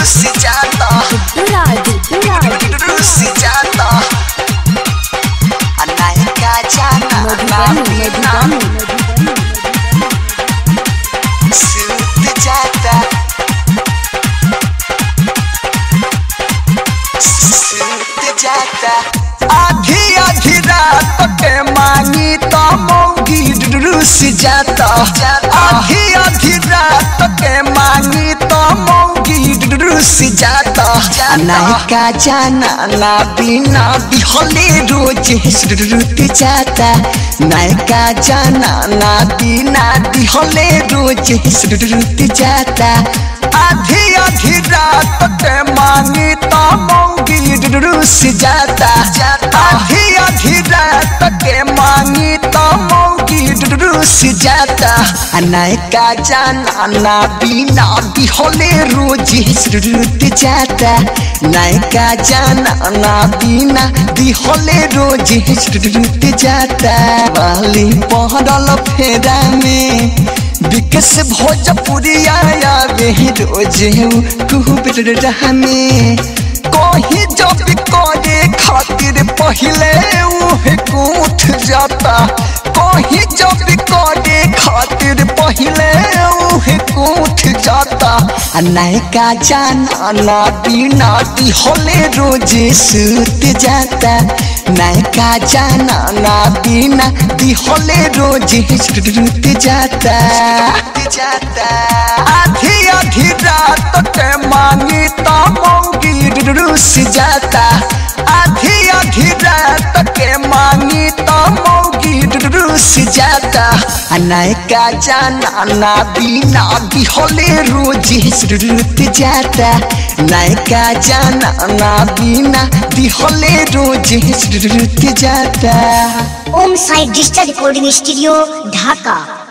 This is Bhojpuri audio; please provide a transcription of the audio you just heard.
रुस जाता Duraj, Duraj, रुस जाता नायका जाना Madhubani, नाबिना Madhubani, Madhubani. सूत जाता सूत जाता आधी आधी रात के मांगी तो मौगी रुस जाता आधी आधी रात के मांगी तो मौगी रुस जाता नायका जाना ना बिना बिहले रोज रुत जाता नायका जाना ना बिना बिहले रोज रुत जाता आधी आधी रात के मांगी तो मौगी रुस जाता आधी आधी रात के मांगी तो मौगी रुस जाता नायका जाना ना बिना बिहले रोज रुत जाता नायका जाना ना बिना बिहले रोज रुत जाता वाली पहरल फेरा में विकस भोजपुरी आया वे रोज कुहू में कहीं जब करे खातिर पहले उहे कूठ जाता कहीं जब करे खातिर पहले उहे कूठ जाता आ नायका जाना ना बिना दिहले रोज सूत जाता नायका जाना ना बिना दिहले रोज सूत जाता जाता आधी आधी रात के मांगी तो मौगी रुस जाता आधी आधी रात के मांगी तो मौगी रुस जाता आ नायका जाना ना बिना बिहले रोज रुत जाता नायका जाना ना बिना बिहले रोज रुत जाता Om Sai digital recording studio ढाका